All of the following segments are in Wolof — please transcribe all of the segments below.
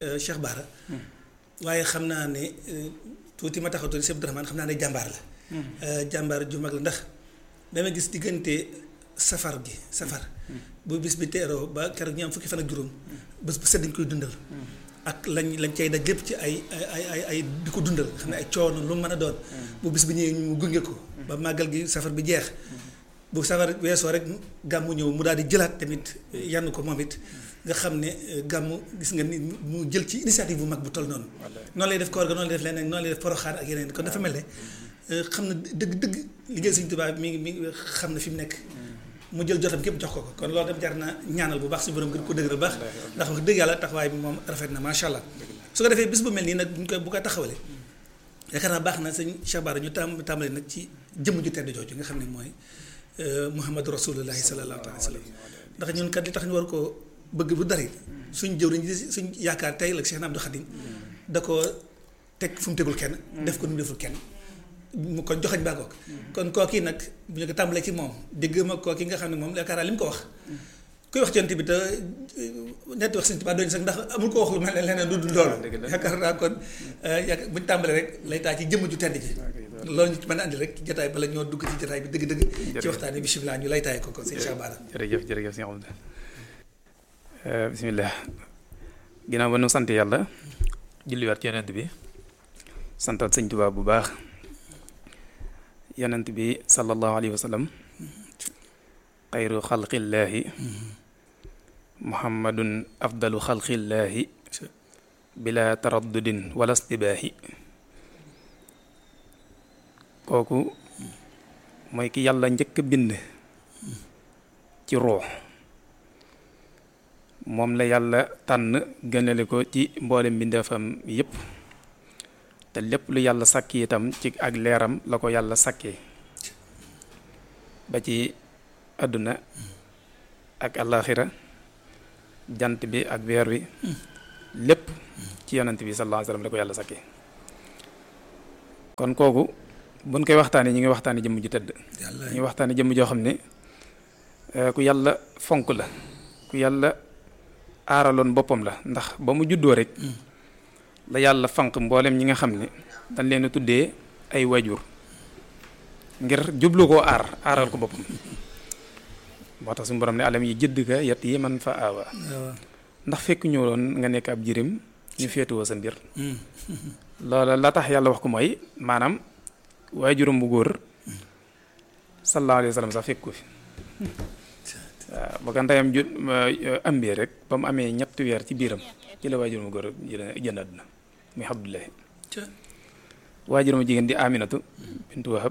Cheikh Bara waaye xam naa ne tuuti ma taxaw tuuti Cheikh Abdourahmane xam naa ne jàmbaar la jàmbaar ju mag la ndax dama gis diggante safar gi safar bu bis bi teeroo ba keroog ñu am fukki fan ak juróom bés bu set dañ koy dundal ak lañ lañ cay daj lépp ci ay ay ay ay di ko dundal xam ne ay coono lu mu mën a doon bu bis bi ñëwee ñu gunge ko ba màggal gi safar bi jeex bu safar weesoo rek gàmmu ñëw mu daal di jëlaat tamit yann ko moom it nga xam ne gàmmu gis nga ni mu jël ci initiative bu mag bu toll noonu noonu lay def koor ga noonu lay def leneen noonu lay def poroxaan ak yeneen kon dafa mel ne xam na dëgg dëgg liggéey Sëñ Tuubaa mi ngi mi ngi xam na fi mu nekk mu jël jotam képp jox ko ko kon loolu dem jar na ñaanal bu baax suñu borom gën ko dëgëral bu baax ndax wax dëgg yàlla taxawaay bi moom rafet na macha allah su ko defee bis bu mel nii nag buñ koy bu ko taxawalee yaakaar naa baax na sëñ Cheikh Bara ñu tam tàmbali nag ci jëmm ju tedd jooju nga xam ne mooy Muhammadu Rasulullahi sallallahu alayhi wa sallam ndax ñun kat li tax ñu war ko bëgg bu dari suñ jëw nañ suñ yaakaar tey la Cheikh Abdou Khadim da ko teg fu mu tegul kenn def ko nu mu deful kenn mu kon joxañ baa kook kon kooki nag bu ñu ko tàmbalee ci moom dégg ma kooki nga xam ne moom yaakaar naa li mu ko wax kuy wax cont bi te nett wax Sëñ Tuubaa doñ sax ndax amul ko wax lu mel ne leneen du dul loolu yaakaar naa kon yaakaar bu ñu tàmbalee rek lay taa ci jëmm ju tedd ji loolu ñu mën a andi rek ci jotaay bala ñoo dugg ci jotaay bi dëgg-dëgg ci waxtaan bi bisimilah ñu lay taay ko ko sëñ Cheikh Bara jërëjëf jërëjëf sëñ Abdou bisimilah ginnaaw ba nu sant yàlla julliwaat ci yonent bi santaat sëñ Tuubaa bu baax yonent bi sallallahu alayhi wa sallam xayru xalqillaahi muhammadun afdalu xalqillaahi bila taraddudin wala stibaahi kooku mooy ki yàlla njëkk a bind ci ruux moom la yàlla tànn gënale ko ci mboole mbindeefam yépp te lépp lu yàlla sàkki itam ci ak leeram la ko yàlla sàkkee ba ci àdduna ak àllaaxira jant bi ak weer wi lépp ci yonent bi sallallahu alayhi wa sallam la ko yàlla sàkkee kon kooku buñ koy waxtaanee ñu ngi waxtaanee jëmm ju tëdd ñu ngi waxtaanee jëmm joo xam ne ku yàlla fonk la ku yàlla aaraloon boppam la ndax ba mu juddoo rek la yàlla fanq mboolem ñi nga xam ne dañ leen a tuddee ay wajur ngir jublu koo aar aaral ko boppam moo tax suñu borom ne alam yi jëdd ka yat yi man fa aawa ndax fekk ñëwoon nga nekk ab jirim ñu féetuwoo sa mbir loola la tax yàlla wax ko mooy maanaam waajuram bu góor sallallahu alayhi wa sallam sax fekk ko fi waaw ba ko ndeyam ju ambee rek ba mu amee ñetti weer ci biiram ci la waajuram bu góor jënd àdduna muy Abdullahi waajuram jigéen di Aminatu bintu Wahab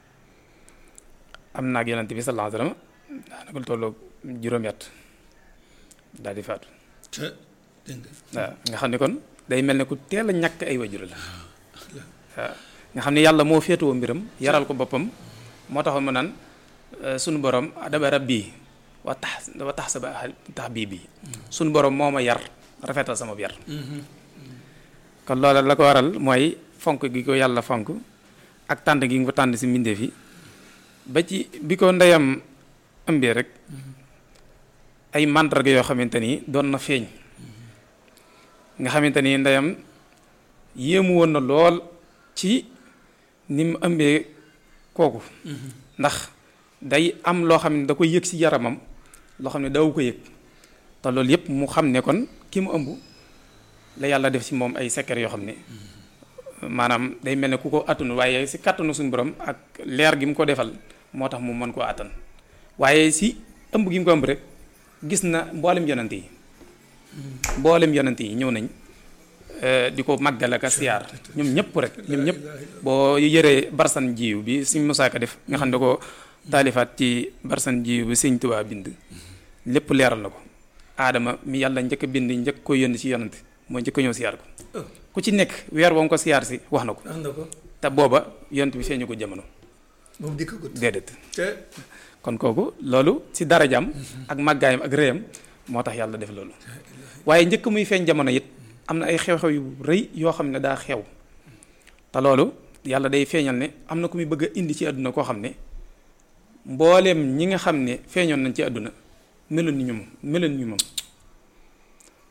am naag yonante bi sallallahu alayhi wa sallam daanaka lu tolloog juróomi at daal di faatu waaw nga xam ne kon day mel ne ku teel a ñàkk ay wajur la waaw nga xam ne yàlla moo féetewoo mbiram yaral ko boppam moo taxoon mu naan sunu borom adaba rabbi wa tax wa tax sa ba tax bii bii sunu borom moo ma yar rafetal sama yar kon loola la ko waral mooy fonk gi ko yàlla fonk ak tànn gi nga ko tànn si mbindeef yi ba ci bi ko ndeyam ëmbee rek ay màndarga yoo xamante ni doon na feeñ nga xamante ni ndeyam yéemu woon na lool ci ni mu ëmbee kooku ndax day am loo xam ne da koy yëg ci yaramam loo xam ne daw ko yëg te loolu yëpp mu xam ne kon ki mu ëmb la yàlla def ci moom ay secret yoo xam ne maanaam day mel ne ku ko attunu waaye ci kàttanu suñu borom ak leer gi mu ko defal moo tax mu mën koo attan waaye ci ëmb gi mu ko ëmb rek gis na mboolem yonent yi mboolem yonent yi ñëw nañ di ko màggal ak siyaar ñoom ñëpp rek ñoom ñëpp boo yëree barsan jiw bi suñ musaaka def nga xam ne ko taalifaat ci barsan jiw bi sëñ Tuubaa bind lépp leeral na ko aadama mi yàlla njëkk a bind njëkk ko yónni ci yonent mooy njëkk a ñëw siyaar ko ku ci nekk weer woo ko siyaar si wax na ko te booba yonent bi feeñu ko jamono moom dikk ko déedéet kon kooku loolu ci darajaam ak màggaayam ak rëyam moo tax yàlla def loolu waaye njëkk muy feeñ jamono it am na ay xew-xew yu rëy yoo xam ne daa xew te loolu yàlla day feeñal ne am na ku muy bëgg a indi ci àdduna koo xam ne mbooleem ñi nga xam ne feeñoon nañ ci àdduna meloon ni ñu moom meloon ni ñu moom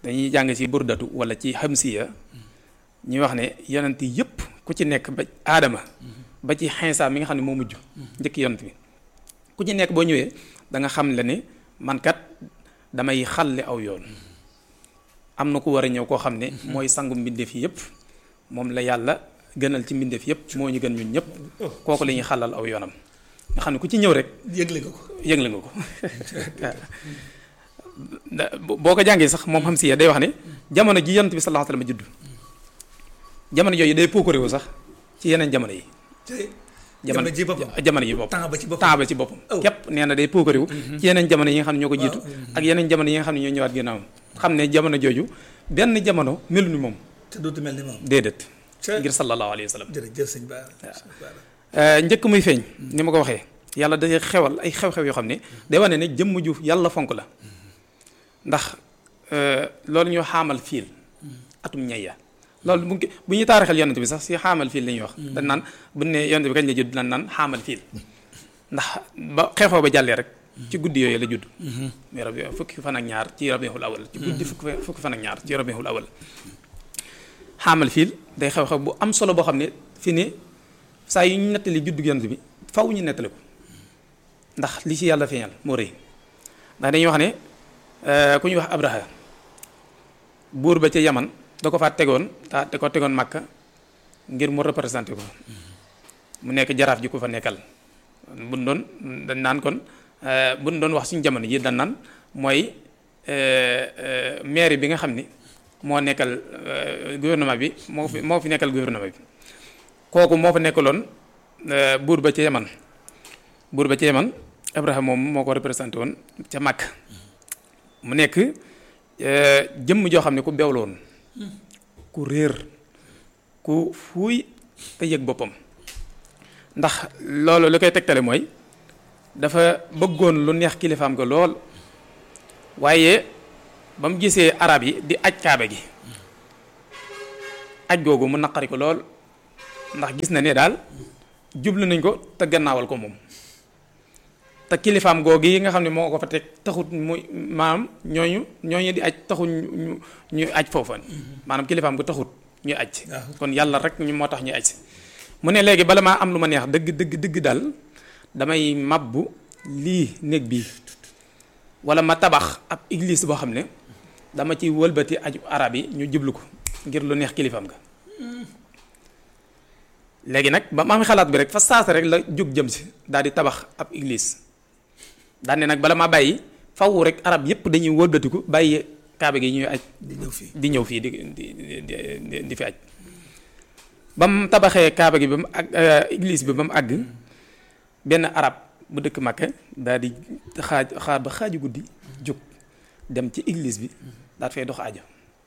dañuy jàng ci burdatu wala ci xamsiya ñuy wax ne yonent yëpp ku ci nekk ba aadama ba ci xinsa mi nga xam ne moo mujj njëkk yonent bi ku ci nekk boo ñëwee da nga xam le ne man kat damay xàlle aw yoon am na ku war a ñëw koo xam ne mooy sangu mbindeef yi yëpp moom la yàlla gënal ci mbindeef yëpp moo ñu gën ñun ñëpp kooku la ñuy xàllal aw yoonam nga xam ne ku ci ñëw rek yëgle nga ko yëgle nga ko boo ko jàngee sax moom xam si day wax ne jamono ji yonent bi sallallahu alayhi wasallam juddu jamono jooju day pokkuréwu sax ci yeneen jamono yi jamono ji boppam jamono ji boppam temps ba ci boppam temps ba ci boppam képp nee na day pokkuréwu ci yeneen jamono yi nga xam ne ñoo ko jiitu ak yeneen jamono yi nga xam ne ñoo ñëwaat ginnaawam xam ne jamono jooju benn jamono melu ni moom te dootu mel ni moom déedéet ngir sallallahu alayhi wa sallam jërëjëf sëñ Ba njëkk muy feeñ ni ma ko waxee yàlla day xewal ay xew-xew yoo xam ne day wane ne jëmm ju yàlla fonk la ndax loolu ñu xaamal fiil atum ñayya loolu bu bu ñuy taarixal yonent bi sax si xaamal fiil la ñuy wax dañ naan bu ne yonent bi kañ la judd dañ naan xaamal fiil ndax ba xew-xew ba jàllee rek ci guddi yooyu la judd mais rabi fukki fan ak ñaar ci rabiul awal ci guddi fukki fukki fan ak ñaar ci rabiul awal xaamal fiil day xew-xew bu am solo boo xam ne fi ne saa yu ñu nettali juddu yonent bi faw ñu nettali ko ndax li ci yàlla feeñal moo rëy ndax dañuy wax ne ku ñuy wax abraha buur ba ca yaman da ko faa tegoon ta da ko tegoon màkka ngir mu représenté ko mu nekk jaraaf ji ko fa nekkal buñ doon dañ naan kon buñ doon wax suñu jamono ji dañ naan mooy maire bi nga xam ni moo nekkal gouvernement bi moo fi moo fi nekkal gouvernement bi kooku moo fa nekkaloon buur ba ca yaman buur ba ca yaman abraham moom moo ko représenté woon ca màkk mu nekk jëmm joo xam ne ku beew la woon ku réer ku fuuy te yëg boppam ndax loolu li koy tegtale mooy dafa bëggoon lu neex kilifaam ga lool waaye ba mu gisee arab yi di aj kaaba gi aj googu mu naqari ko lool ndax gis na ne daal jublu nañ ko te gannaawal ko moom te kilifaam googu yi nga xam ne moo ko fa teg taxut muy maanaam ñooñu ñooñu di aj taxut ñu ñu aj foofa maanaam kilifaam gu taxut ñuy aj kon yàlla rek ñu moo tax ñuy aj si mu ne léegi bala maa am lu ma neex dëgg dëgg dëgg daal damay mabbu lii néeg bii wala ma tabax ab église boo xam ne dama ci wëlbati aju arab yi ñu jublu ko ngir lu neex kilifaam ga léegi nag ba ma am xalaat bi rek fa saasa rek la jóg jëm si daal di tabax ab église daan ne nag bala ma bàyyi faw rek arab yépp dañuy wëlbatiku bàyyi kaaba gi ñuy aj di ñëw fii di ñëw fii di di di di fi aj ba mu tabaxee kaaba gi ba mu àgg église bi ba mu àgg benn arab bu dëkk Makka daal di xaaj xaar ba xaaju guddi jóg dem ci église bi daal fay dox aajo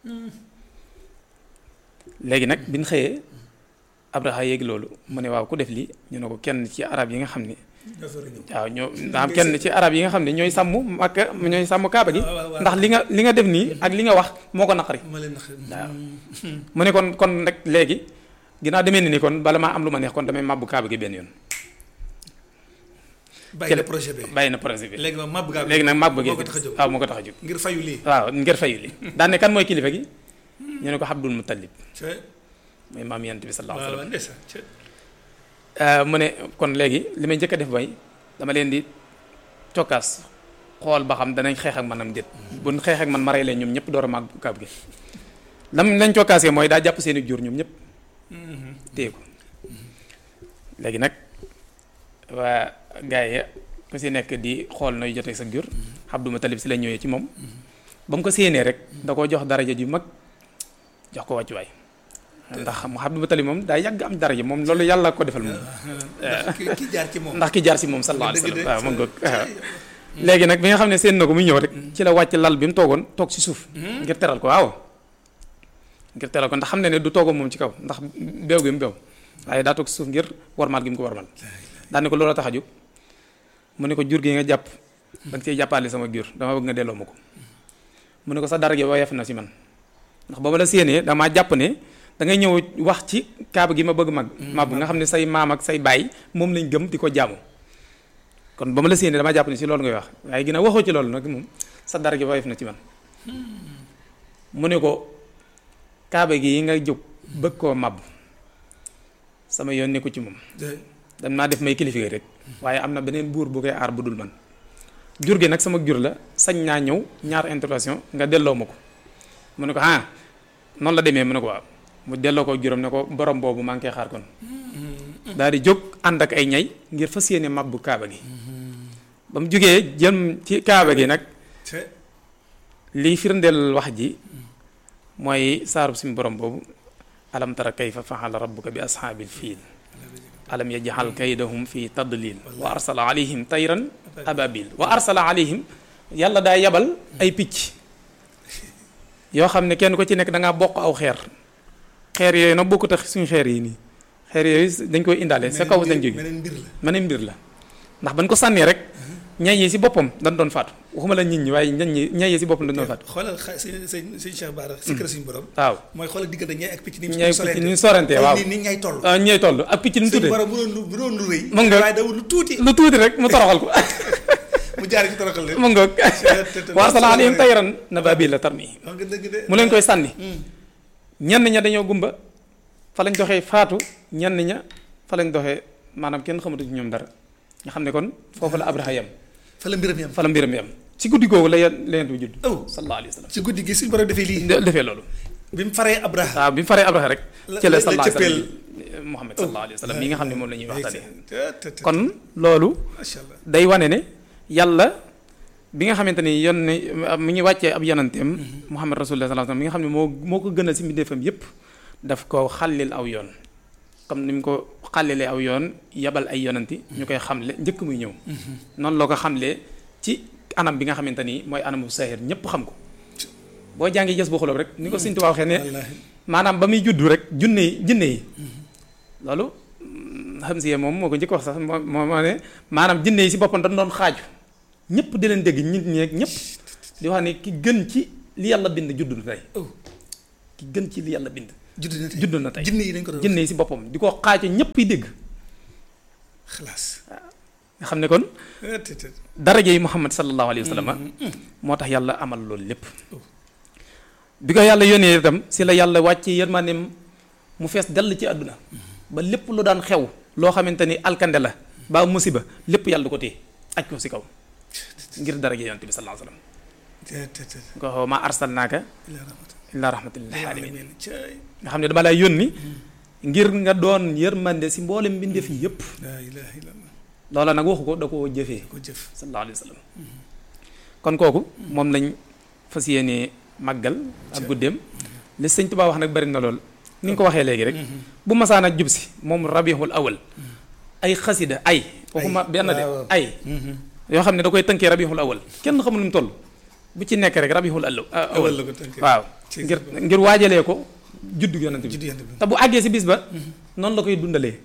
léegi nag bi ñu xëyee Abraha yéegi loolu mu ne waaw ku def lii ñu ne ko kenn ci arab yi nga xam ne waaw ñoo daa am kenn ci arab yi nga xam ne ñooy sàmm Makka ñooy sàmm kaaba gi ndax li nga li nga def nii ak li nga wax moo ko naqari waaw mu ne kon kon rek léegi ginnaaw demee ni ni kon bala maa am lu ma neex kon damay màbbu kaaba gi benn yoon bàyyi na projet bi bàyyi na projet bi léegi nag màbb gaa léegi nag màbb gi moo ko tax a jóg waaw moo ko tax a jóg ngir fayu lii waaw ngir fayu li daan ne kan mooy kilifa gi ñu ne ko Abdul Muttalib mooy maam yent bi sallallahu alayhi waaw ndeysaan wasallam mu ne kon léegi li may njëkk a def mooy dama leen di cokkaas xool ba xam danañ xeex ak manam déet buñ xeex ak man ma rey leen ñoom ñëpp door a màgg kaab gi lam lañ cokkaasee mooy daa jàpp seeni jur ñoom ñëpp téye ko léegi nag waa gars yi ku si nekk di xool nooy jotee sa jur Abdul Muttalib si la ñëwee ci moom ba mu ko séenee rek da koo jox daraja ju mag jox ko wàccuwaay ndax mu Abdul Muttalib moom daa yàgg am daraja moom loolu yàlla ko defal moom ndax ki jaar ci moom ndax ki jaar si moom sallallahu alayhi wa sallam waaw mën nga léegi nag bi nga xam ne seen na ko muy ñëw rek ci la wàcc lal bi mu toogoon toog si suuf ngir teral ko waaw ngir teral ko ndax xam ne ne du toogoo moom ci kaw ndax beew gi mu beew waaye daa toog si suuf ngir warmaal gi mu ko warmal daan ne ko loola tax a jóg mu ne ko jur gi nga jàpp da nga cee jàppale sama jur dama bëgg nga delloo ma ko mu ne ko sa dara gi woyof na si man ndax ba ma la séenee damaa jàpp ne da ngay ñëw wax ci kaaba gi ma bëgg mag mab nga xam ne say maam ak say baay moom lañ gëm di ko jaamu kon ba ma la séenee damaa jàpp ne si loolu ngay wax waaye ginnaaw waxoo ci loolu nag moom sa dara gi woyof na ci man mu ne ko kaaba gi yi nga jóg bëgg koo màbb sama yoon nekku ci moom dan maa def may kilifa rek waaye am na beneen buur bu koy aar bu dul man jur gi nag sama jur la sañ naa ñëw ñaar intervention nga delloo ma ko mu ne ko ah noonu la demee mu ne ko waaw mu delloo ko juróom ne ko borom boobu maa ngi koy xaar kon daal di jóg ànd ak ay ñay ngir fas yéene mabbu kaaba gi ba mu jógee jëm ci kaaba gi nag lii firndeel wax ji mooy saarub suñu borom boobu alam tara kayfa faxala rabbuka bi ashaabil fiil alam yajxal kaydahum fi tadlil wa arsala alayhim tayran ababil wa arsala alayhim yàlla daa yabal ay picc yoo xam ne kenn ko ci nekk da ngaa bokk aw xeer xeer yooyu nag bokkut ak suñu xeer yi nii xeer yooyu dañ koy indaale sa kaw dañ jóge meneen mbir la ndax bañ ko sànnee rek ñay yi si boppam dañ doon faatu waxuma la nit ñi waaye ñañ ñi ñay yi si boppam dañ doon faatu xoolal xa sëñ sëñ sëñ Cheikh Bara secret suñu borom waaw mooy xoolal diggante ñay ak picc ni ñay picc ni sorante waaw ni ñay toll waaw ñay toll ak picc ni mu suñu tuddee borom bu doon lu bu doon lu rëy mën nga waaye daw lu tuuti lu tuuti rek mu toroxal ko mu jaar ci toroxal leen mu ngoog wa arsala alayhim tayran nabaabila tarmihim wax nga dëgg de mu leen koy sànni ñenn ña dañoo gumba fa lañ doxee faatu ñenn ña fa lañ doxee maanaam kenn xamatu ci ñoom dara nga xam ne kon foofu la Abraha yam fa la mbiram yam fa la mbiram yam ci guddi googu la yen la yent bi judd oh sallallahu alayhi wa sallam ci guddi gi suñu borom defee lii de- defee loolu bi mu faree Abraha waaw bi mu faree Abraha rek La- ci la la- la sallallahu alayhi wa cëppeel. sallam Muhammad sallallahu alayhi wa sallam mi nga xam ne moom la ñuy waxtaanee te te kon loolu macha allah day wane ne yàlla bi nga xamante ni yon ne mi ngi wàccee ab yonanteem Muhammad rasulullah sallallahu alayhi wa sallam mi nga xam ne moo moo ko gënal si mbindeefam yépp daf ko xàllil aw yoon comme ni mu ko xàllilee aw yoon yabal ay yonanti ñu koy xamle njëkk muy ñëw noonu loo ko xamlee ci anam bi nga xamante ni mooy anamu sahir ñëpp xam ko boo jàngi gës bu xulóob rek ni ko Sëñ Tuubaa waxee ne wallaahi maanaam ba muy juddu rek junne yi jinne yi loolu xam si moom moo ko njëkk wax sax moo moo moo ne maanaam jinne yi si boppam dañ doon xaaju ñëpp di leen dégg nit ñeeg ñëpp di wax ne ki gën ci li yàlla bind juddu na tey oh ki gën ci li yàlla bind judd na tey judd na tey jinne yi dañ ko doon jinne yi si boppam di ko xaaju ñëpp yi dégg xalaas nga xam ne kon Eh, te te daraja yi Muhammad sallallahu alayhi wa sallam moo tax yàlla amal loolu lépp bi ko yàlla yónnee itam si la yàlla wàcce yërmandeem mu fees dell ci àdduna ba lépp lu daan xew loo xamante ni alkande la ba musiba lépp yàlla du ko téye aj ko si kaw ngir daraja yonent bi sallallahu alayhi wa sallam te te te nga xaw ma arsalnaaka ila rahmatan illaa rahmatan lil ila alamin alamin cay nga xam ne dama lay yónni ngir nga doon yërmande si mboolem mbindeef yi yépp la ilaha illallah loola nag waxu ko da koo jëfee ko jëf sallallahu alayhi wa sallam kon kooku moom lañ fas yéenee màggal ak guddeem li sëñ Tuubaa wax nag bari na lool ni nga ko waxee léegi rek bu masaan ak jub si moom rabiul awal ay xasida ay waxuma benn de waaw. ay yoo xam ne da koy tënkee rabiul awal kenn xamul nu mu toll bu ci nekk rek rabiul awal awal la ko tënkee waaw ci ngir ngir waajalee ko juddu yonent bi judd yant bi te bu àggee si bis ba noonu la koy dundalee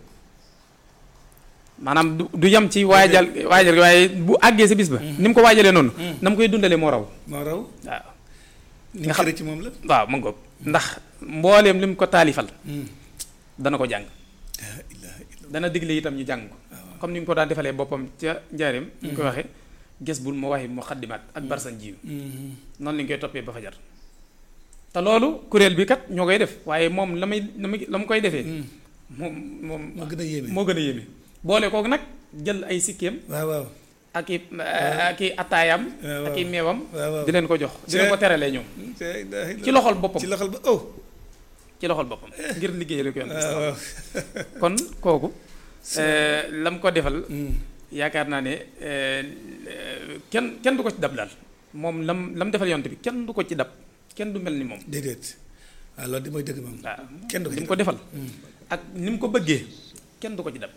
maanaam du du yem ci waajal waajal gi waaye bu àggee si bis ba ni mu ko waajalee noonu na mu koy dundalee moo raw moo raw waaw ni nga xam- xëre ci moom la waaw mu ngoog ndax mbooleem li mu ko taalifal dana ko jàng la ilaha illallah dana digle itam ñu jàng ko comme ni mu ko daan defalee boppam ca njaareem ni ñu koy waxee gës bul ma waxi mu xaddimaat ak barsan jiw noonu lañ koy toppee ba fajar te loolu kuréel bi kat ñoo koy def waaye moom la may la muy la mu koy defee moom moom moo gën a yéeme moo gën a yéeme boole kooku nag jël ay sikkeem waaw waaw ak i ak i attaayam waaw, ak i meewam waaw, waaw. di leen ko jox di leen ko teralee ñoom la ilaha illallah ci loxol boppam ci loxol ba oh ci loxol boppam ngir liggéey rek yoon waaw waaw kon kooku la mu ko defal Mm. yaakaar naa ne eh, kenn kenn du ko ci dab daal moom lam lam defal yonte bi kenn du ko ci dab kenn du mel ni moom déedéet waaw loolu di mooy dëgg moom waaw kenn du ko li ci mu ko defal ak ni mu ko bëggee kenn du ko ci dab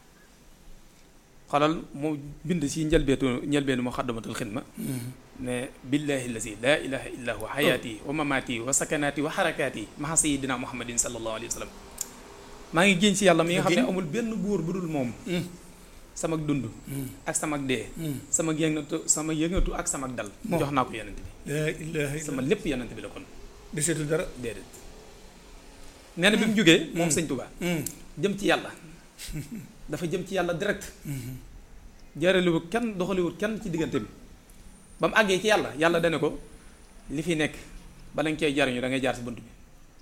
xalal mu bind si njëlbeetu njëlbeenu mu xaddamatul xidma ne billahi lazi laa ilaha illa huwa xayaati wa mamaati wa sakanaati wa xarakaati maxa sayidina muhammadin sallallahu alayhi wa sallam maa ngi génn si yàlla mi nga xam ne amul benn buur bu dul moom sama dund ak sama dee sama yëngatu sama yëngatu ak sama dal Moom. jox naa ko yonent bi la ilaha sama illallah lépp yonent bi la kon deseetul dara déedéet nee na bi mu jógee moom sëñ Tuubaa jëm ci yàlla dafa jëm ci yàlla direct jaaraliwul kenn doxaliwul kenn ci diggante bi ba mu àggee ci yàlla yàlla dane ko li fi nekk bala nga cee jariñu da ngay jaar si bunt bi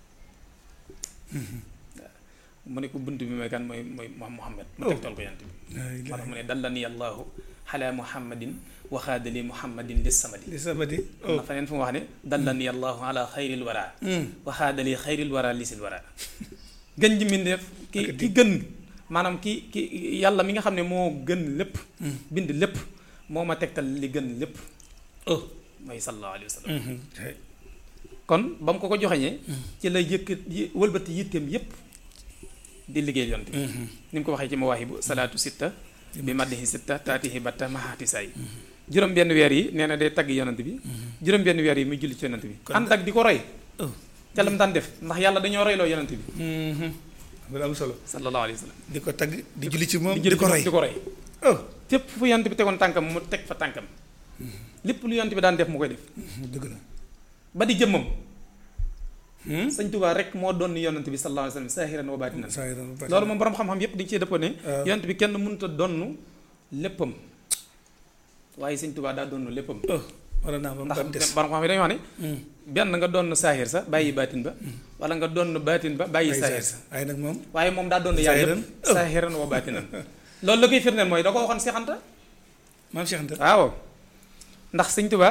mu ne ko bunt bi mooy kan mooy mooy Muhammad mu tegtal ko yant bi moo tax mu ne dallani allahu ala muhammadin waxaadali muhammadin lis samadi li samadi am na feneen fu mu wax ne dallani allahu ala xayril wara waxaadali xayril wara lisil wara gën ji mbindeef ki ki gën maanaam ki ki yàlla mi nga xam ne moo gën lépp bind lépp moo ma tegtal li gën lépp oh mooy sallallahu alayhi wa sallam kon ba mu ko ko joxeñee ci la yëkk wëlbati yitteem yépp di liggéey yonte bi ni mu ko waxee ci mawaahibu salaatu sitta bi maddihi sitta taatihi batta mahaati say juróom benn weer yi nee na day tagg yonante bi juróom benn weer yi muy julli ci yonante bi ànd ak di ko roy ca la mu daan def ndax yàlla dañoo royloo yonante bi loolu am solo sallallahu alayhi wa sallam di ko tagg di julli ci moom di di julli ko roy di ko roy oh fépp fu yonante bi tegoon tànkam mu teg fa tànkam lépp lu yonante bi daan def mu koy def dëgg la ba di jëmmam sëñ Tuubaa rek moo doon yonante bi sallallahu alayhi wa sallam saahiran wa baatinan saa yi doon baax loolu moom borom xam-xam yépp dañ cee dëppoo ne waaw. yonante bi kenn mënut a donn léppam waaye sëñ Tuubaa daa donn léppam oh wala naa moom ndax ban des borom xam-xam yi dañuy wax ne benn nga doon saahir sa bàyyi baatin ba wala nga doon baatin ba bàyyi ay saahir saa sa waaye nag moom waaye moom daa doon yaar Saahiran? yëpp saahiran wa baatinan loolu la koy firndeel mooy da ko waxoon Seex Anta maam Cheikh Anta waaw ndax sëñ Tuubaa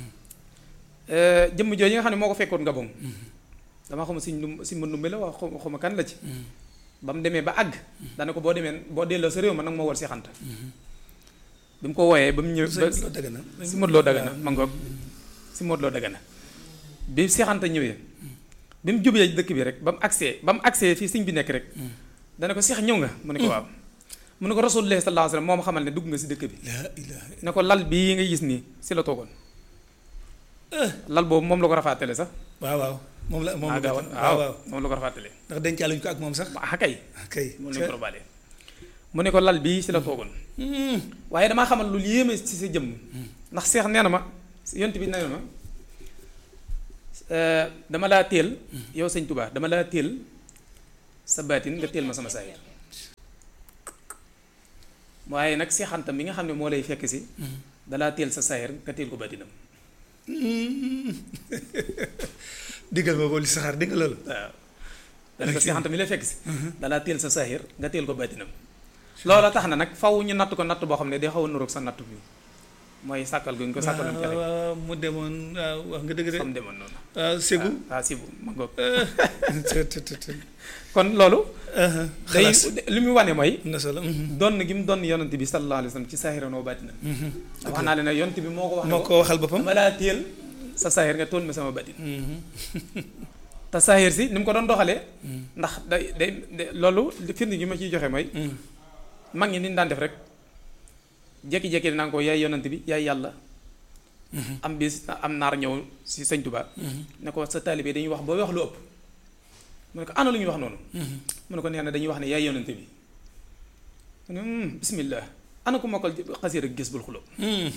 jëmm jooju nga xam ne moo ko fekkoon Gabon dama xama siñ nu si mën numbe la wax xaw- xawma kan la ci ba mu demee ba àgg dana ko boo demee boo delloo sa réew ma nag ma war Seex Anta bi mu ko wooyee ba mu ñëw ba sëñ dëgg na si Modou Lo Dagana ma ngoog si Modou Lo Dagana bi Seex Anta ñëwee bi mu jubee dëkk bi rek ba mu agsee ba mu agsee fii sëñ bi nekk rek dana ko Seex ñëw nga mu ne ko waaw mu ne ko Rasulullah sallallahu alayhi wasallam moo ma xamal ne dugg nga si dëkk bi laa ilaha ne ko lal bii nga gis nii si la toogoon lal boobu moom la ko rafaatale sax waaw waaw moom la moom ah la gaawoon waaw waaw moom la ko rafaatale ndax dencaaluñ ko ak moom sax ah kay kay moom lañ ko robaale mu ne ko lal bii si la toogoon waaye damaa xamal lu yéeme ci sa jëmm ndax seex nee na ma yont bi nee na ma euh, dama laa teel yow sëñ Tuubaa dama laa teel sa baatin nga teel ma sama saayir waaye nag seexanta mi nga xam ne moo lay fekk si dalaa teel sa saayir nga teel ko baatinam diggal ma ko li saxaar diggal loolu waaw dana ko seexanta mi lay fekk si dalaa teel sa saayir nga teel ko baatinam loola tax na nag faw ñu natt ko natt boo xam ne day xaw a nuroog sa natt bi mooy sàkkal gu ñu ko sàkkaloon kele waaw mu demoon waaw wax nga dëgg de xam demoon noonu waaw Ségou ah sibu ma ngoog te te te te kon loolu day xalaas li muy wane mooy am na solo donn gi mu donn yonent bi sallallahu alayhi wa sallam ci saahiran wa baatinan wax naa leen ne yonent bi moo ko wax ne moo ko ko waxal boppam dama laa téel sa saahir nga tool ma sama baatin te saahir si ni mu ko doon doxalee ndax day day day- loolu li firnde gi ma ciy joxe mooy mag ñi ni ñu daan def rek jékki-jékki dinaa ko yaay yonent bi yaay yàlla am bis am naar ñëw si sëñ Tuubaa ne ko sa taalibe dañuy wax boo wax lu ëpp mu ne ko ana lu ñuy wax noonu mu ne ko nee na dañuy wax ne yaay yonent bi mu ne "Hmm, bismillah ana ko mokkal xasiir ak gis bul xuloo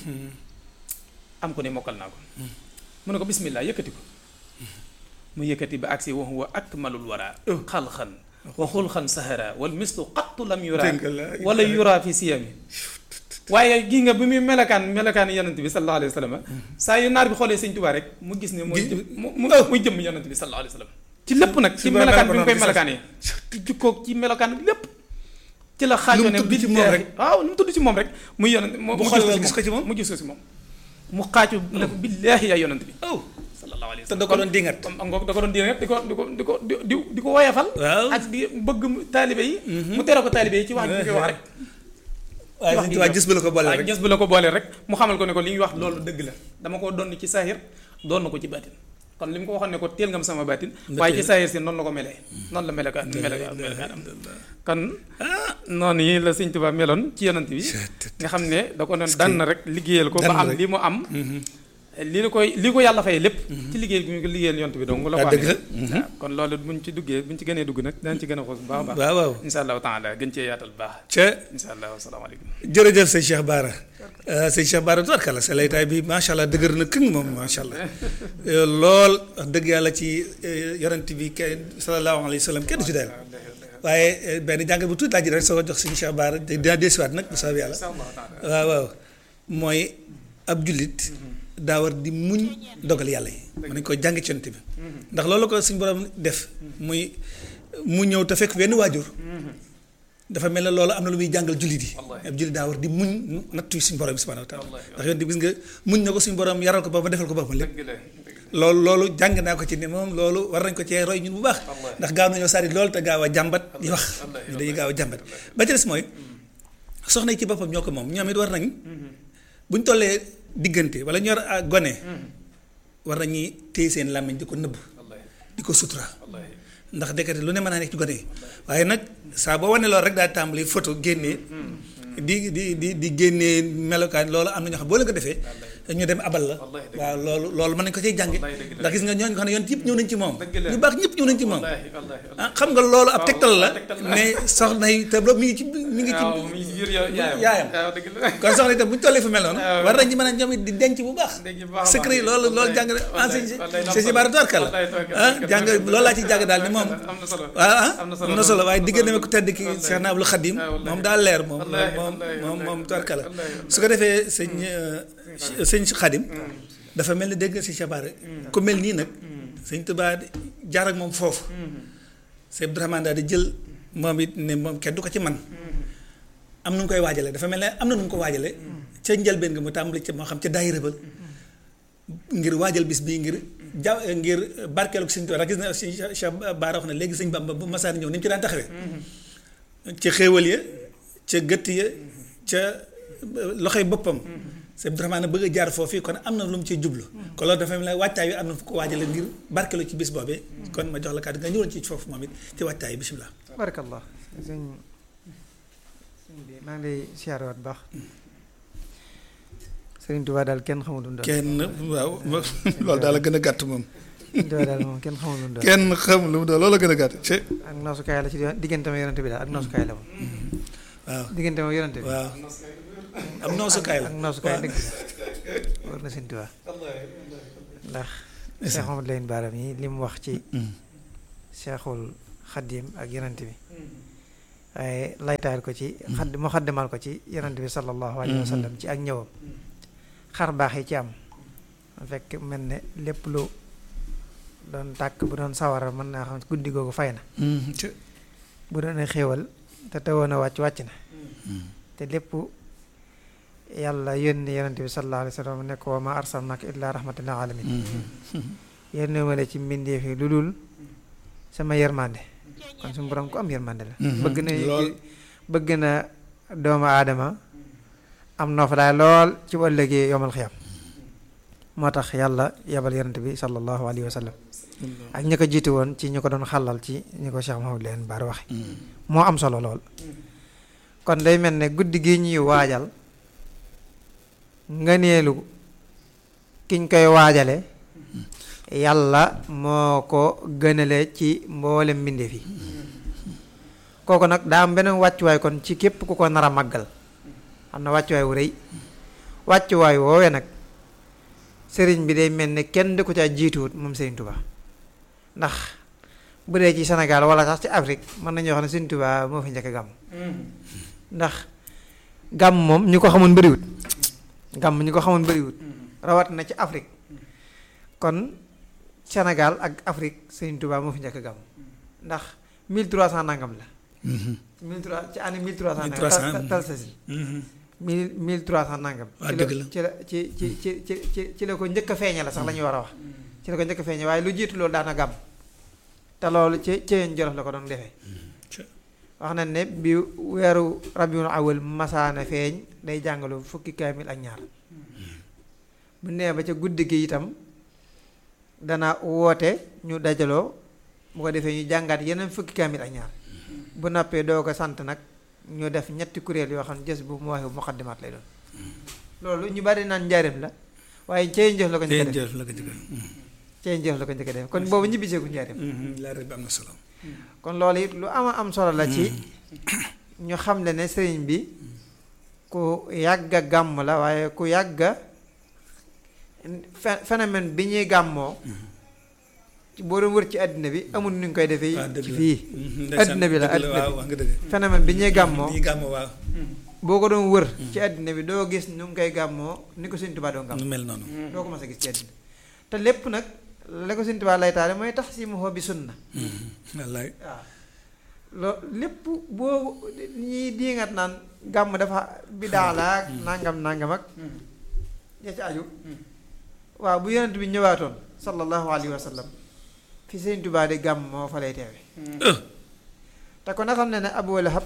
am ko ne mokkal naa ko mu ne ko bismillah yëkkati ko mu yëkkati ba agsi wa huwa akmalul wara xalxan wa xulxan sahara wal mislu qattu lam yura Dégg nga la- wala yura fi siyami waaye gi nga bi muy melakaan melakaan yonent bi sallallahu alayhi wa sallam saa yu naar bi xoolee sëñ Tuubaa rek mu gis ne mooy Gi- jëm mu mu muy jëmm yonent bi sallallahu alayhi wa sallam ci lépp nag ci Su boobaa melakaan mel bi ko mu koy noonu melakaanee ci jikkoog ci melakaan lépp ci la xaajoo ne tudd ci moom rek. waaw lu mu tudd ci moom rek muy yonent mu Bu mu xoolee gis gis ko ci moom. mu gis ko ci moom mu xaaju ne ko billaahi yaa yonent bi oh sallallahu alayhi wa te sallam da ko doon dingat comme am nga da ko doon diine di ko di ko di ko di di di ko woyafal waaw ak di bëgg mu taalibe yi mu tere ko taalibe yi ci wax ji ñu koy wax rek waaye wax sëñ gi Tuubaa ñëw. gis bu la ko boole waaw rek gis bu la ko boole rek mu xamal ko ne ko li ñuy wax loolu dëgg la dama ko doon ci saahir doon na ko ci baatin kon li mu ko waxoon ne ko teel nga ma sama baatin waaye ci saahir si noonu la ko melee noonu la melekaan melekaan melekaan am kon noonu yi la sëñ Tuubaa meloon ci yonant bi nga xam ne da ko doon dann rek liggéeyal ko ba dann am rek. li mu am li la koy li ko yàlla fay lépp ci liggéey bi mu ko liggéeyal yonant bi donc la ko Ah, dëgg la. amee waaw kon loolu buñ ci duggee buñ ci gënee dugg nag danañ ci gën a xoos bu baax a baax waaw waaw insha allahu taala gën cee yaatal bu baax ca insha allah wasalaamaaleykum jërëjëf sëñ Cheikh Bara sëñ Cheikh Bara tubarkalla sa laytaay bi macha allah dëgër na këng moom macha allah lool wax dëgg yàlla ci yonent bi kenn sallallahu alayhi wa sallam kenn du ci dayal waaye benn jàng bu tuuti laa ji rek soo ko jox sëñ Cheikh Bara dinaa desuwaat nag bu soobee yàlla insha allahu taala waaw waaw mooy ab jullit daa war di muñ dogal yàlla yi mën nañ ko jàng ci yonent bi ndax loolu ko suñu borom def muy mu ñëw te fekk benn waajur dafa mel ne loolu am na lu muy jàngal jullit yi ab jullit daa war di muñ nattu yi suñu borom bi subhanahu wa taala ndax yonent bi gis nga muñ na ko suñu borom yaral ko ba ba defal ko boppam lépp loolu loolu jàng naa ko ci ne moom loolu war nañ ko cee roy ñun bu baax ndax gaaw nañoo sari loolu te gaaw a jàmbat di wax ñu dañuy gaaw a jàmbat ba ci des mooy soxna yi ci boppam ñoo ko moom ñoom it war nañ buñ tollee diggante wala ñor a gone war nañuy téye seen làmmiñ di ko nëbb di ko sutura ndax dekkate lu ne mën naa nekk ci gone yi waaye nag saa boo wane loolu rek daal tàmbali photo génnee di di di di génnee melokaan loolu am na ñoo xam boo leen ko defee ñu dem abal la waaw loolu loolu mën nañ ko cay jànge ndax gis nga ñooñu ko xam ne yoon yëpp ñëw nañ ci moom ñu baax ñëpp ñëw nañ ci moom ah xam nga loolu ab tegtal la ne soxna yi te loolu mi ngi ci mi ngi ci yaayam kon soxna yi tam bu ñu tollee fu mel noonu war nañ ñi mën a ñoom it di denc bu baax secret yi loolu loolu jàng enseigne c'est si baara torka la ah jàng loolu laa ciy jàng daal ne moom waaw ah am na solo waaye digg na ko tedd ki Cheikh Naabul Xadim moom daal leer moom moom moom moom torka la su ko defee sëñ sëñ Xadim dafa mel ni dégg nga si Chabaare ku mel nii nag sëñ Tuubaa jaar ak moom foofu sëñ Abdourahmane daal di jël moom it ne moom kenn du ko ci man am nu mu koy waajale dafa mel ne am na nu mu ko waajale ca njëlbeen nga mu tàmbali ca moo xam ca daayira ba ngir waajal bis bii ngir ja ngir barkeelu ko sëñ Tuubaa gis na si Cheikh Baara wax na léegi sëñ Bamba bu masaan ñëw ni mu ci daan taxawee ca xéewal ya ca gëtt ya ca loxoy boppam sëñ Abdourahmane bëgg a jaar foofu kon am na lu mu ciy jublu kon loolu dafa mel ne waajtaay wi am na fu ko waajale ngir barkeelu ci bis boobee kon ma jox la kàddu nga ñëwoon ci foofu moom it ci waajtaay bi bisimilah barakallah sëñ sëñ bi maa ngi lay siyaarewaat baax sëriñ Tuubaa daal kenn xamul lu mu doon kenn waaw loolu daal la gën a gàtt moom sëriñ Tuubaa daal moom kenn xamul lu mu doon kenn xamul lu mu doon loolu la gën a gàtt ci ak noosukaay la ci diggante ma yonante bi daal ak noosukaay la moom waaw diggante ma yonante bi waaw am noosukaay la ak noosukaay dëgg war na sëriñ Tuubaa ndax Cheikh Mamadou Lamine Bara mi li mu wax ci Cheikhul Xadim ak yonante bi waaye laytaayal ko ci xadd mu xaddimal ko ci yonante bi sallallahu alayhi wa sallam ci ak ñëwam xar baax yi ci am fekk mel ne lépp lu doon tàkk bu doon sawara mën naa xam guddi googu fay na bu doon xéewal te teewoon a wàcc wàcc na te lépp yàlla yónni yonente bi sallallahu alayhi wa sallam ne ko wa ma arsalnaka illa rahmatan lil alamin yónni ma la ci mbindeef yi lu dul sama yërmande kon suñu borom ko am yërmande la bëgg na bëgg na doomu aadama am noo fa daay lool ci bu ëllëgee yomal xiyam moo tax yàlla yebal yonente bi sallallahu alayhi wa sallam ak ñi ko jiitu woon ci ñu ko doon xàllal ci ñu ko Cheikh Mahamadou leen baar waxe moo am solo lool kon day mel ne guddi gi ñuy waajal ngëneelu kiñ koy waajale yàlla moo ko gënale ci mboolem mbindeef yi kooku nag daa am beneen wàccuwaay kon ci képp ku ko nar a màggal am na wàccuwaay wu rëy wàccuwaay woowee nag sëriñ bi day mel ne kenn di ko ca jiituwut moom sëriñ Tuubaa ndax bu dee ci Sénégal wala sax ci Afrique mën nañoo wax ne sëriñ Tuubaa moo fi njëkk gàmm ndax gàmm moom ñu ko xamoon bëriwut gàmm ñu ko xamoon bëriwut rawat na ci Afrique kon Sénégal ak Afrique sëriñ Tuubaa moo fi njëkk gàmm ndax 1300 nangam la 1300 ci année 1300 nangam tal sasin mille mille trois cent nangam. waaw dëgg la ci la ci ci ci ci ci ci la ko njëkk a feeñe la sax la ñuy war a wax. ci la ko njëkk a feeñe waaye lu jiitu loolu daana gàmm. te loolu ci ci Jolof la ko doon defee. wax nañ ne bi weeru rabiul awal masaana feeñ day jàngalu fukki kaamil ak ñaar. bu nee ba ca guddi gi itam dana woote ñu dajaloo bu ko defee ñu jàngaat yeneen fukki kaamil ak ñaar. bu nappee doo ko sant nag. ñu def ñetti kuréel yoo xam ne jës bu mu waxee muqaddimaat lay doon loolu ñu bari naan njaareem la waaye cey njëf la ko njëkk a def cey njëf la ko njëkk a def kon boobu ñibbisee ku njaareem leer bi am na solo kon loolu it lu ama am solo la ci ñu xam le ne sëriñ bi ku yàgga gàmm la waaye ku yàgga phénomène bi ñuy gàmmoo boo doon wër ci àddina bi amul nu ñu koy defee. ci fii àddina bi la àddina bi phénomène bi ñuy gàmmoo. boo ko doon wër ci àddina bi doo gis nu ngi koy gàmmoo ni ko Sëñ Tuubaa doon gàmm nu mel noonu doo ko mas a gis ci àddina te lépp nag la ko Sëñ Tuubaa lay taale mooy tax si mu bi sunna wallaay waaw loo lépp boo ñi diingat naan gàmm dafa bidaa la ak nangam nangam ak ya ci aju waaw bu yonent bi ñëwaatoon sallallahu alayhi wa sallam fi Sëñ Tuubaa di gàmm moo fa lay teewe te kon na xam ne ne Abu Lahab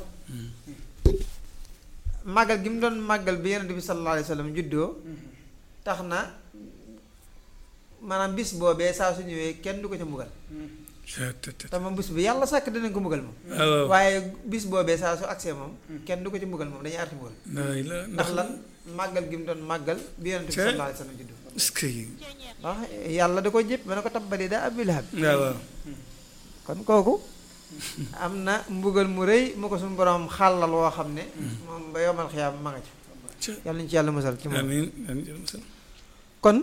màggal gi mu doon màggal bi yonent bi sallallahu alayhi wa sallam juddoo tax na maanaam bis boobee saa su ñëwee kenn du ko ca mbugal te moom bis bi yàlla sàkk dinañ ko mbugal moom waaw waaye bis boobee saa su agsee moom kenn du ko ci mbugal moom dañuy arti mbugal ndax la ndax lan màggal gi mu doon màggal bi yonent bi Cee. sallallahu alayhi wa sallam juddoo est-ce que ndax yàlla da ko jëpp ba ne ko tabbali daa Abu Lahab waaw waaw kon kooku am na mbugal mu rëy mu ko suñu borom xàllal woo xam ne moom ba yomal xiyaam ma nga ca Cee. yàlla ñu ci yàlla musal ci moom amiin amiin jërëm sa kon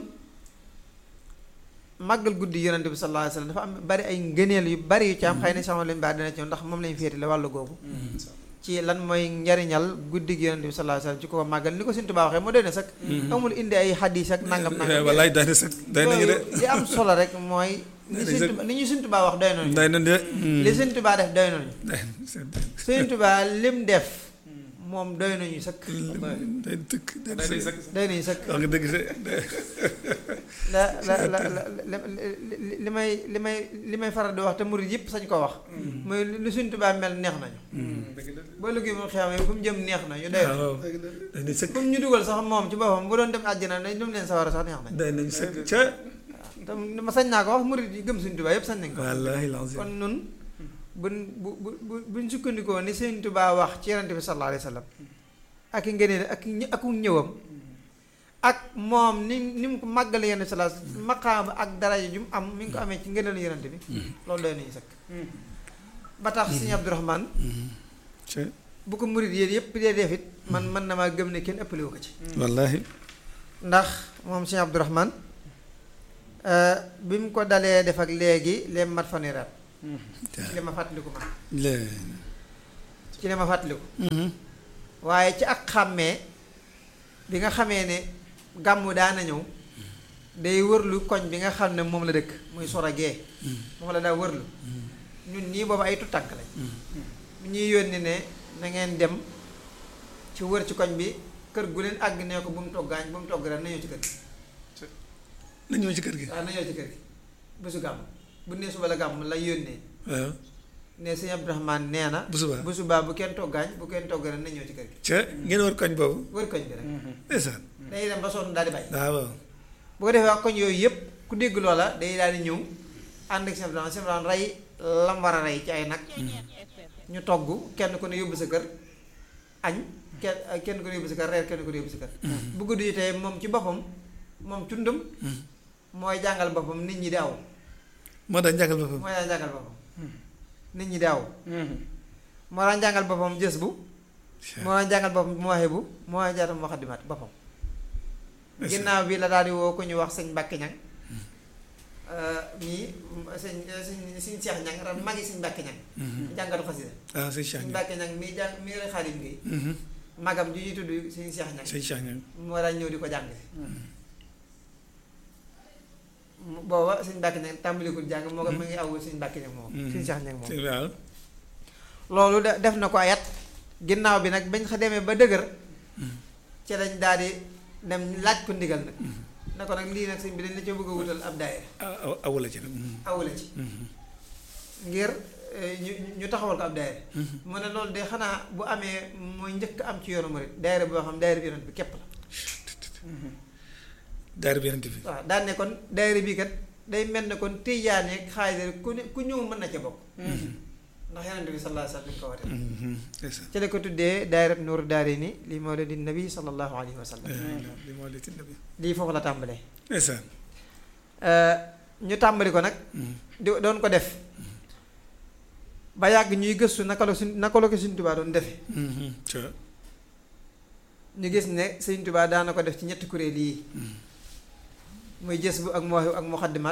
màggal guddi yonent bi sallallahu alayhi wasallam dafa am bari ay ngëneel yu bari yu ci am xëy na sama lañu baax dina ci ñëw ndax moom lañu féetale wàllu googu ci lan mooy njariñal guddi gi yonent bi sallallahu alayhi wasallam ci ko màggal ni ko Sëñ Tuubaa waxee moo doy na sax amul indi ay xadiis ak nangam nangam wallaay day na sax day nañu de Yooyu li am solo rek mooy li Sëñ Tuubaa li ñu Sëñ Tuubaa wax doy nañu day na de li Sëñ Tuubaa def doy nañu day Sëñ Tuubaa lim def moom doy nañu sëkk day tëkk day sëkk doy nañu sëkk wax nga dëgg de la la la la li li may li may li may faral di wax te murid yëpp sañ ko wax mooy lu Sëñ Tuubaa mel neex nañu boo liggéey moom xew fu mu jëm neex na ñu doy na waaw day na sëkk fu mu ñu dugal sax moom ci boppam bu doon dem àjjana dañ dem leen sawara sax neex nañ day nañu sëkk ca te ma sañ naa ko wax murid yi gëm Sëñ Tuubaa yëpp sañ nañ ko wallaahi lazim kon nun buñ bu bu bu buñ sukkandikoo ni Sëñ Tuubaa wax ci Yonent bi sallallahu alayhi wa sallam ak i ngëneel ak i ak ñëwam ak moom ni ni mu ko màggale Yonent bi sallallahu alayhi wa sallam maqaama ak daraja ju mu am mi ngi ko amee ci ngëneelu Yonent bi loolu doy nañu sëkk ba tax Sëñ Abdourahmane ca bu ko murid yéen yëpp dee def it man mën na maa gëm ne kenn ëppale wu ko ci wallaahi ndax moom Sëñ Abdourahmane bi mu ko dalee def ak léegi leen mat fanweeri at ci li ma fàttaliku man la ci li ma fàttaliku waaye ci ak xàmmee bi nga xamee ne gàmmu daana ñëw day wërlu koñ bi nga xam ne moom la dëkk muy soragee moom la daa wërlu ñun ñii boobu ay tutànk lañ mu ñuy yónni ne na ngeen dem ci wër ci koñ bi kër gu leen àgg nee ko bu mu toggaañ bu mu togg ren na ñëw ci kër gi na ñëw ci kër gi waaw na ñëw ci kër gi bésu gàmm bu nee suba la gàmm la yónnee waaw ne sëñ Abdourahmane nee na bu subaa bu subaa bu kenn toggaañ bu kenn togg ren na ñëw ci kër gi ca ngeen war koñ boobu wër koñ bi rek ndeysaan dañuy dem ba sonn daal di bàyyi waaw waaw bu ko defee koñ yooyu yëpp ku dégg loola day daal di ñëw ànd ak sëñ Abdourahmane sëñ Abdourahmane rey lam war a rey ci ay nag ñu togg kenn ku ne yóbbu sa kër añ kenn kenn ku ne yóbbu sa kër reer kenn ku ne yóbbu sa kër bu guddi yi tey moom ci boppam moom cundum mooy jàngal boppam nit ñi di aw moo tax njàngal boppam mooy daan jàngal boppam nit ñi di aw moo daan jàngal boppam jës bu moo daan jàngal boppam mu waxee bu moo daan jaatam waxadimaat boppam ginnaaw bi la daal di woo ku ñu wax sëñ Mbàkke Ñang mii sëñ sëñ sëñ Seex Ñang ran magi sëñ Mbàkke Ñang jàngatu xasida ah sëñ Cheikh sëñ Mbàkke Ñang mii jàng mii rek xaalim ngi magam ju ñuy tudd sëñ Seex Ñang sëñ Cheikh ñoom moo daan ñëw di ko jàng booba sëñ Mbàkke Ñang tàmbalikul jàng moo ko mu ngi aw sëñ Mbàkke Ñang moom sëñ Seex Ñang moom waaw loolu de def na ko ayat ginnaaw bi nag bañ xa demee ba dëgër ci lañ daal di dem laaj ko ndigal nag ne ko nag lii nag sëñ bi dañ la ca bëgg a wutal ab daayira aw awula ci nag awula ci ngir ñu ñu taxawal ko ab daayira mu ne loolu de xanaa bu amee mooy njëkk am ci yoonu murid daayira boo xam daayira bi yonent bi képp la daara bi yonent bi waaw daan ne kon daayira bi kat day mel ne kon tijaan yeeg xaadir ku ne ku ñëw mën na ca bokk ndax yonent bi sallallahu alayhi wa sallam ko wate ndeysaan ci la ko tuddee daayirat nuuru daarayni li mawlidi nabi sallallahu alayhi wa sallam li moo li tinda bi lii foofu la tàmbalee ndeysaan ñu tàmbali ko nag di doon ko def ba yàgg ñuy gëstu naka la suñ naka la ko Sëñ Tuubaa doon defe ca ñu gis ne Sëñ Tuubaa daana ko def ci ñetti kuréel yii muy jës bu ak mawaahibu ak muxaddimaat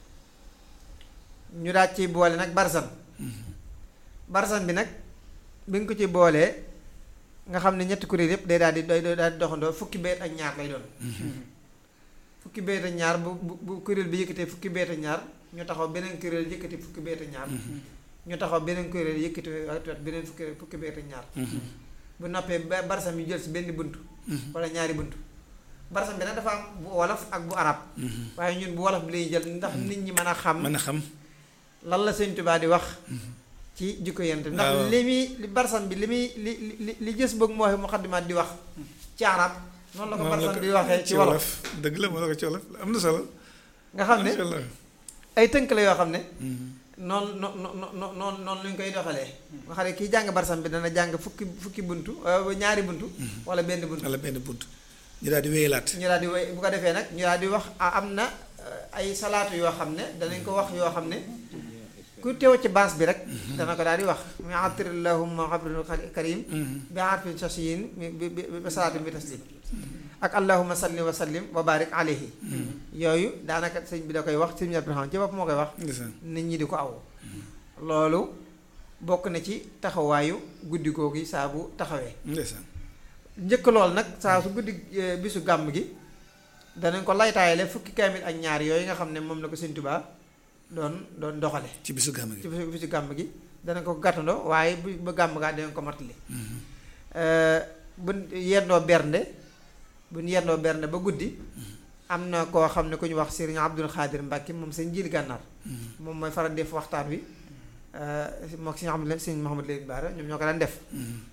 ñu daal ci boole nag barsan barsan bi nag bi nga ko ci boolee nga xam ne ñetti kuréel yëpp day daal di day daal di doxandoo fukki beet ak ñaar lay doon fukki beet ak ñaar bu bu bu kuréel bi yëkkatee fukki beet ak ñaar ñu taxaw beneen kuréel yëkkati fukki beet ak ñaar ñu taxaw beneen kuréel yëkkati wet beneen fukki fukki beet ak ñaar bu noppee ba barsam yi jël si benn bunt wala ñaari bunt barsam bi nag dafa am bu wolof ak bu arab waaye ñun bu wolof bi lañuy jël ndax nit ñi mën a xam mën a xam lan la Sëñ Tuubaa di wax ci jikko yent ndax waaw. li muy li barsam bi li muy li li li gës bëgg moo muqaddimaat di wax ci arab noonu la ko moom la barsam ko bi waxee ci wolof dëgg la moo la ko ci wolof am na solo nga xam ne macha allah ay tënk la yoo xam ne noonu no no no noonu noonu lu ñu koy doxalee nga xam ne kii jàng barsam bi dana jàng fukki fukki buntu euh, ñaari buntu wala benn buntu wala benn bunt ñu daal di wéyalaat ñu daal di woy bu ko defee nag ñu daal di wax ah, am na euh, ay salaatu yoo xam ne danañ ko wax yoo xam ne ku teew ci baas bi rek dana ko daal di wax mi atir allahumma xabrinu karim bi harfin sasiyin bi bi bi salaatin bi taslim ak allahumma salli wa sallim wa barik alayhi yooyu daanaka sëñ bi da koy wax sëñ Abdou Rahman ci bopp moo koy wax ndeysaan nit ñi di ko aw loolu bokk na ci taxawaayu guddi googu saa bu taxawee ndeysaan njëkk lool nag saa su guddi eh, bisu gàmm gi danañ ko laytaayale fukki kaamil ak ñaar yooyu nga xam ne moom la ko Sëñ Tuubaa doon doon doxale ci bisu gàmm gi ci bisu bisu gàmm gi danañ ko gàttandoo waaye bu ba gàmm gaa danañ ko matali buñ yendoo bernde buñ yendoo bernde ba guddi am na koo xam ne ku ñu wax Sëriñ Abdul Xaadir Mbàkke moom sëñ Jiili Gànnaar moom mooy faral def waxtaan wi mook sëñ Ahmad sëñ Mouhamad Leen Baara ñoom ñoo ko daan def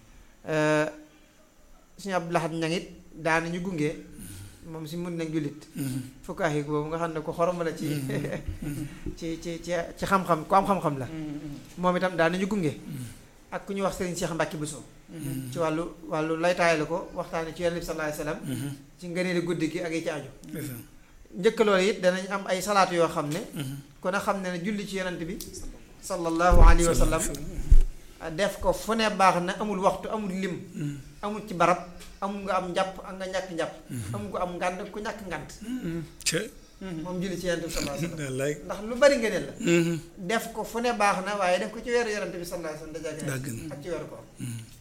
suñu Abdou Lahad ñang it daanañu gunge moom si mun nañ jullit fukkaay boobu nga xam ne ko xorom la ci ci ci ci ci xam-xam ku am xam-xam la moom itam daanañu gunge ak ku ñuy wax Serigne Cheikh Mbacke Bousso ci wàllu wàllu laytaay la ko waxtaane ci Yonent bi sallallahu alayhi wasallam ci ngëneeli guddi gi ak yi ci aju ndeysaan njëkk loolu it danañ am ay salaatu yoo xam ne kon a xam ne ne julli ci Yonent bi sallallahu alayhi wa sallam def ko fu ne baax na amul waxtu amul lim amul ci barab amul nga am njàpp ak nga ñàkk njàpp amul ko am ngànd ku ñàkk ngànd ca moom julli ci yonent bi sallallahu alayhi wasallam wallaay ndax lu bari ngëneel la def ko fu ne baax na waaye def ko ci weeru yonent bi sallallahu alayhi wasallam dajaa daa gën gën ak ci weeru koor